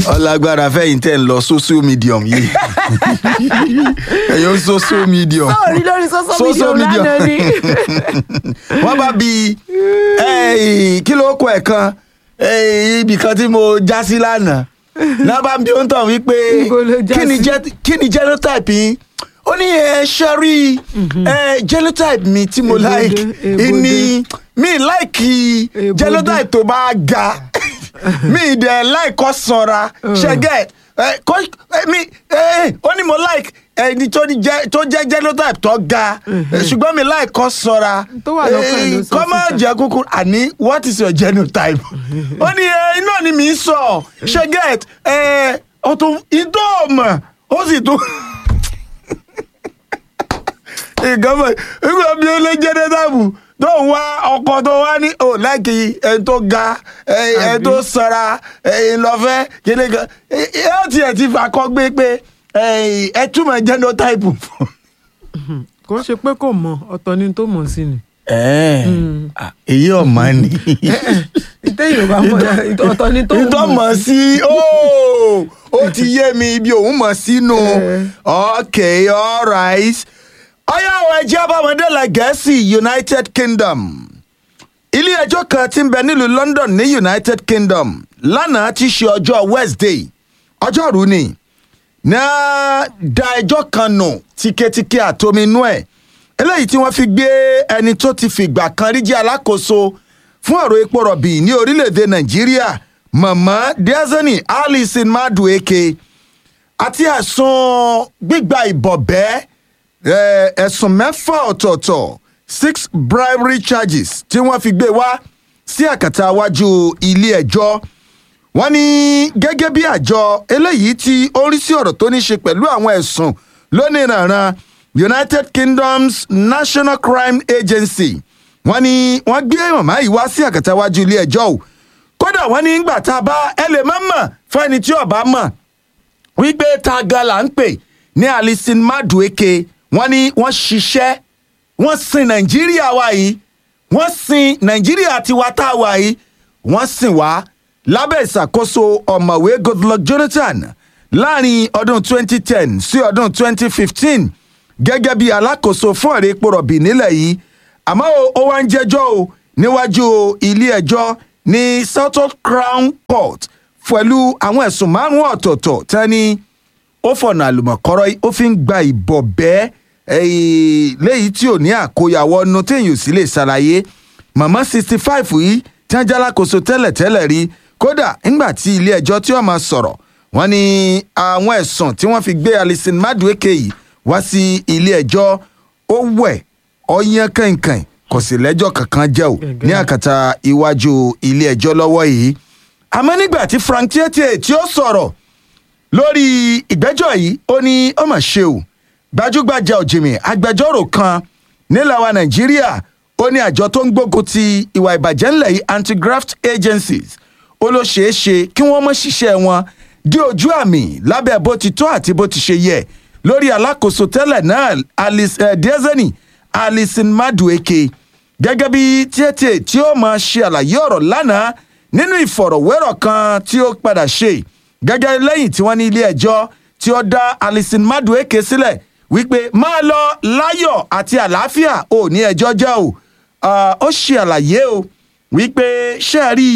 ọlágbára fẹ́yìn tẹ̀ ń lọ social medium yìí ẹ̀yọ́ social medium sọ̀rí lórí social media Social media. lánàá ni. wọ́n bá bi eh, kí ló kọ ẹ̀ kan eh, ibì kan tí mo já sí lánàá náà bá ń bi ohun tán wípé Ibo ló já kí ni sí? jẹ́- kí ni genotype yín ó ní ẹ ṣẹ́rí ẹ genotype mi tí mo Èbòdè, like èbòdè. ní mi like Èbòdè. genotype tó bá ga mi dẹ̀ like kó sanra ṣẹ́gẹ̀ ẹ, kó ẹ, mi ẹ, ó ní mo like ẹni tó ní jẹ́- tó jẹ́ genotype tó ga ẹ, ṣùgbọ́n mi like kó sanra Tó wà lọ́kàn ẹ̀ ló ẹ, sọ kó má síta. jẹ́ kúkú àní what is your genotype ó ní ẹ, iná ni mi ń sọ ṣẹ́gẹ̀ ẹ ó tún ìtọ́ ọmọ ó sì tún ìgbàmọ̀ ìgbà bí ó lé jẹ́nẹ́tàbù tó ń wá ọkọ̀ tó wá ní ò láìkí ẹni tó ga ẹ- ẹni tó sanra ẹni lọ́fẹ́ kíni kan ẹ ẹ ó tiẹ̀ ti fà kọ́ gbé pé ẹ ẹ túmọ̀ jẹ́nẹ́tàbù fún. kò ń ṣe pé kò mọ̀ ọ̀tọ̀ ni tó mọ̀ sí ni. èyí ọ̀mọ ni ìtẹ̀yìn ò bá mọ̀ ọ̀tọ̀ ni tó ìtọ́ mọ̀ mọ̀ sí ó ó ti yé mi ibi òun mọ̀ sínú Eh. ok alright ọyá àwọn ẹjẹ́ abámọ́dé la gẹ̀ẹ́sì united kingdom ilé ẹjọ́ kan tí ń bẹ nílùú london ní united kingdom lánàá ti ṣe ọjọ́ wednesday ọjọ́rú ni náà da ẹjọ́ kan nù tíketíke àtominú ẹ̀ eléyìí tí wọ́n fi gbé ẹni tó ti fìgbà kan rí jẹ́ alákòóso fún ọ̀rọ̀ epo rọ̀bì ní orílẹ̀-èdè nàìjíríà mọ̀mọ́ diazani alison madueke àti ẹ̀sùn gbígba ìbọ̀bẹ́ eh, ẹ̀sùn mẹ́fà ọ̀tọ̀ọ̀tọ̀ six bribery charges tí wọ́n fi gbé wá sí àkàtà iwájú ilé ẹjọ́ wọ́n ní gẹ́gẹ́ bí àjọ eléyìí tí ó ń rí sí ọ̀rọ̀ tó ní ṣe pẹ̀lú àwọn ẹ̀sùn lónìrànran united kingdom's national crime agency wọ́n ní wọ́n gbé màmá yìí wá sí àkàtà iwájú ilé ẹjọ́ o kódà wọ́n ní ìgbà tá a bá ẹ lè má mọ̀ fẹ́ni tí ọba mọ̀ wípé ta gan la ń pè ní alison madueke wọ́n ní wọ́n ṣiṣẹ́ wọ́n sin nàìjíríà wa yìí wọ́n sin nàìjíríà tiwa tá a wà yìí wọ́n sìn wá lábẹ́ ìṣàkóso ọ̀mọ̀wé goodluck jonathan láàrin ọdún 2010 sí ọdún 2015 gẹ́gẹ́ bí alákòóso fún ọ̀rẹ́ epo rọ̀bì nílẹ̀ yìí àmọ́ o, ó wá ń jẹ́jọ́ o níwájú ilé ẹjọ́ ní southwark crown court pẹ̀lú àwọn ẹ̀sùn márùn-ún ọ̀tọ̀ọ̀tọ̀ tẹ́ni ó fọ̀nà àlùmọ̀kọ́rọ́ yìí, ó fi ń gba ìbọ̀bẹ́ eh, léyìí tí ò ní àkóyawọ́ nu téèyàn ò sì lè ṣàlàyé màmá sixty five yìí tí wọ́n jálákòóso tẹ́lẹ̀tẹ́lẹ̀ rí kódà ńgbà tí ilé ẹjọ́ tí wọ́n máa sọ̀rọ̀ wọ́n ní àwọn ẹ̀sùn tí wọ́n fi gbé alison madueke yìí wá sí ilé ẹjọ́ ó wẹ̀ ọyàn kànkàn kò sì lẹ́jọ́ kankan jẹ́ o Gẹ́gẹ́. ní àkàtà iwájú ilé ẹjọ́ lọ́wọ́ yìí àmọ́ nígbà tí frank tietie tí ó sọ̀rọ̀ lórí ìgbẹ́jọ́ yìí ó ní ó mà ṣe o gbajúgbajà òjìmì agbẹjọ́rò kan nílẹ̀ wa nàìjíríà ó ní àjọ tó ń gbógun ti ìwà ìbàjẹ́ ńlẹ̀ yìí anti-graft agencies ó ló ṣeé ṣe kí wọ́n mọ̀ ṣiṣẹ́ wọn dé ojú àmì lábẹ́ bó ti tó àti bó ti ṣe yẹ lórí alákòóso tẹ́lẹ̀ náà alice eh, diezeni alison madueke gẹ́gẹ́ bí tietie tí ó máa ṣe àlàyé ọ̀rọ̀ lánàá nínú ìfọ̀rọ̀wérọ̀ kan tí ó padà ṣe gẹ́gẹ́ lẹ́yìn tí wọ́n ní ilé ẹjọ́ tí ó dá alison madueke sílẹ̀ wípé máa lọ láyọ̀ àti àlàáfíà ò ní ẹjọ́ jẹ́ o Ah, ó ṣe àlàyé o wípé ṣé ẹ rí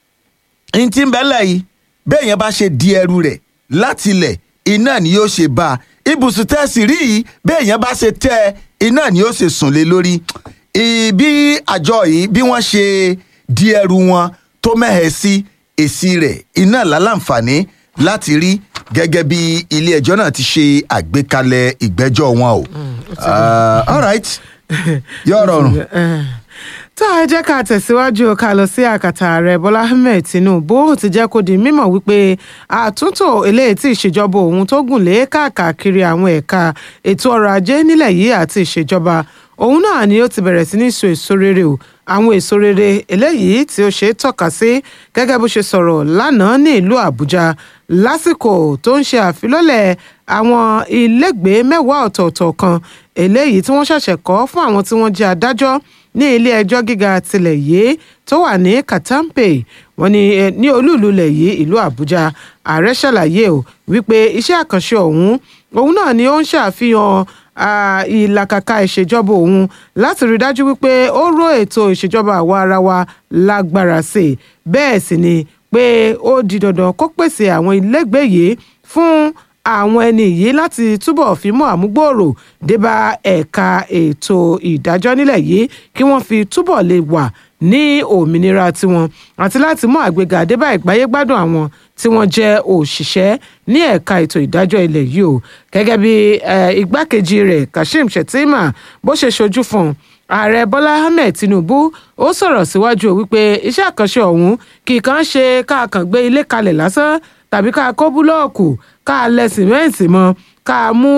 i n tí ń bẹ́lẹ̀ yìí bẹ́ẹ̀ yẹn bá ṣe di ẹrù rẹ̀ láti ilẹ̀ iná ni yóò ṣe bá a ibùsùn tẹ́sí rí yìí bẹ́ẹ̀ yẹn bá ṣe tẹ́ ẹ iná ni yóò ṣe sùn lé lórí Ì- bí àjọ yìí bí wọ́n ṣe di ẹrù wọn tó mẹ́hẹ̀ sí èsì rẹ̀ iná lálàǹfààní láti rí gẹ́gẹ́ bí ilé ẹjọ́ náà ti ṣe àgbékalẹ̀ ìgbẹ́jọ́ wọn o. Ah, all right yóò rọrùn. tá a jẹ́ ká tẹ̀síwájú ká lọ sí àkàtà ààrẹ bọ́lá ahmed tinubu ó ti jẹ́ kó di mímọ̀ wípé àtúntò eléyìí tí ìṣèjọba òun tó gùn lé káàkiri àwọn ẹ̀ka ètò ọrọ̀ ajé nílẹ̀ yìí àti ìṣèjọba òun náà ni ó ti bẹ̀rẹ̀ sí ní so èso rere o àwọn èso rere eléyìí tí ó ṣe é tọ́ka sí gẹ́gẹ́ bó ṣe sọ̀rọ̀ lánàá ní ìlú àbújá lásìkò tó ń ṣe àfilọ́lẹ̀ àwọn ilégbèé mẹ́wàá ọ̀tọ̀ọ̀tọ̀ kan eléyìí tí wọ́n ṣẹ̀ṣẹ̀ kọ́ fún àwọn tí wọ́n jẹ́ adájọ́ ní ilé ẹjọ́ gíga tilẹ̀ yìí tó wà ní katampe wọ́n ní eh, ní olúùlú ilẹ̀ yìí ìlú àbújá ààrẹ ṣàlàyé o wípé iṣẹ́ àkànṣe ọ̀hún òun náà ni ó ń ṣàfihàn ah, ìlàkàkà ìṣèjọba òun láti rí dájú wípé ó ró ètò ìṣèjọba àwa ara wa lágbára sí i bẹ́ẹ̀ sì ni pé ó di dandan kó pèsè àwọn ilégbèé yìí fún àwọn ẹni yìí láti túbọ̀ fi mú àmúgbòòrò débà ẹ̀ka ètò ìdájọ́ nílẹ̀ yìí kí wọ́n fi túbọ̀ lè wà ní òmìnira tiwọn àti láti mú àgbéga débà ìgbáyégbádùn àwọn tí wọ́n jẹ́ òṣìṣẹ́ ní ẹ̀ka ètò ìdájọ́ ilẹ̀ yìí o gẹ́gẹ́ bí eh, igbákejì rẹ̀ kashim shettima bó ṣe ṣojú fún un ààrẹ bọ́lá ahmed tinubu ó sọ̀rọ̀ síwájú o wípé iṣẹ́ àkànṣe ọ̀hún kì í kàn ṣe ká kàn gbé ilé kalẹ̀ lásán tàbí ká kó búlọ́ọ̀kù ká lẹ sìmẹ́ǹtì mọ́ ká mú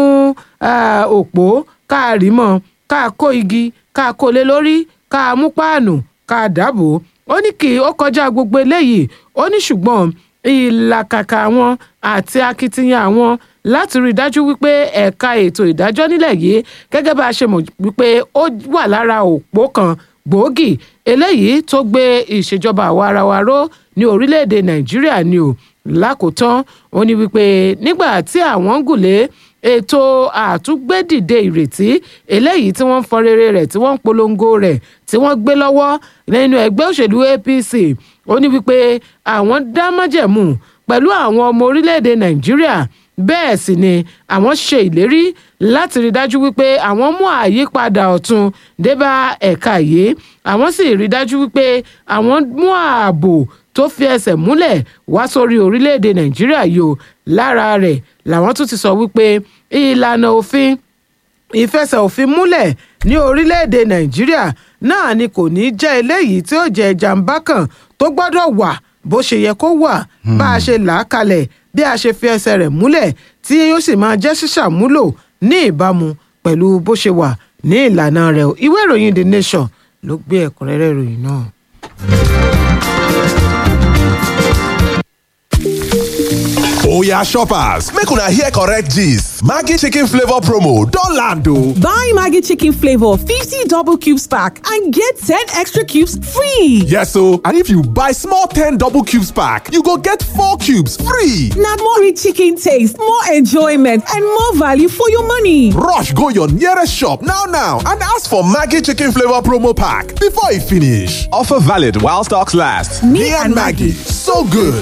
eh, òpó ká rí mọ́ ká kó igi ká kó lé lórí ká mú páànù ká dàbò ó ní kí ó kọjá gbogbo eléyìí ó ní ṣùgbọ́n ìlàkàkà àwọn àti akitiyan àwọn láti rí i dájú wípé ẹ̀ka ètò ìdájọ́ nílẹ̀ yìí gẹ́gẹ́ bá a ṣe mọ̀ wípé ó wà lára òpó kan gbòógì eléyìí tó gbé ìṣèjọba àwa ara wa ró ní orílẹ̀-èdè nàìjíríà ni o lákòótán ó ní wípé nígbà tí àwọn ń gùnlé ètò àtúgbédìde ìrètí eléyìí tí wọ́n ń fọ rere rẹ̀ tí wọ́n ń polongo rẹ̀ tí wọ́n gbé lọ́wọ́ nínú ẹgbẹ́ òṣèlú apc ó ní wípé àwọn dá májẹ̀mú pẹ̀lú àwọn ọmọ orílẹ̀-èdè nàìjíríà bẹ́ẹ̀ sì ni àwọn ṣe ìlérí láti rí dájú wípé àwọn mú àyípadà ọ̀tun débá ẹ̀ka yìí àwọn sì rí dájú wípé àwọn mú ààbò tó fi ẹsẹ̀ múlẹ̀ wá sórí orílẹ̀-èdè nàìjíríà yìí o lára rẹ̀ làwọn tún ti sọ wípé ìlànà òfin ìfẹsẹ̀ òfin múlẹ̀ ní orílẹ̀-èdè nàìjíríà náà ni kò ní jẹ́ eléyìí tí ó jẹ́ ìjàmbá kan tó gbọ́dọ̀ wà bó ṣe yẹ kó wà bá a ṣe là á kalẹ̀ bí a ṣe fi ẹsẹ̀ rẹ̀ múlẹ̀ tí yóò sì máa jẹ́ ṣíṣàmúlò ní ìbámu pẹ̀lú bó ṣe wà ní ìlànà rẹ̀ o ìwé ìròyìn the nation ló gbé ẹ̀kúnrẹ́rẹ́ ìròyìn náà. Oya shoppers, make una hear correct gist. Maggi chicken flavor promo don land o. Buy Maggie Chicken Flavor 50 double cubes pack and get 10 extra cubes free. Yes o, and if you buy small 10 double cubes pack, you go get 4 cubes free. Now more rich chicken taste, more enjoyment, and more value for your money. Rush go your nearest shop now now and ask for Maggi chicken flavor promo pack before e finish. Offer valid while stocks last. Me and Maggie, so good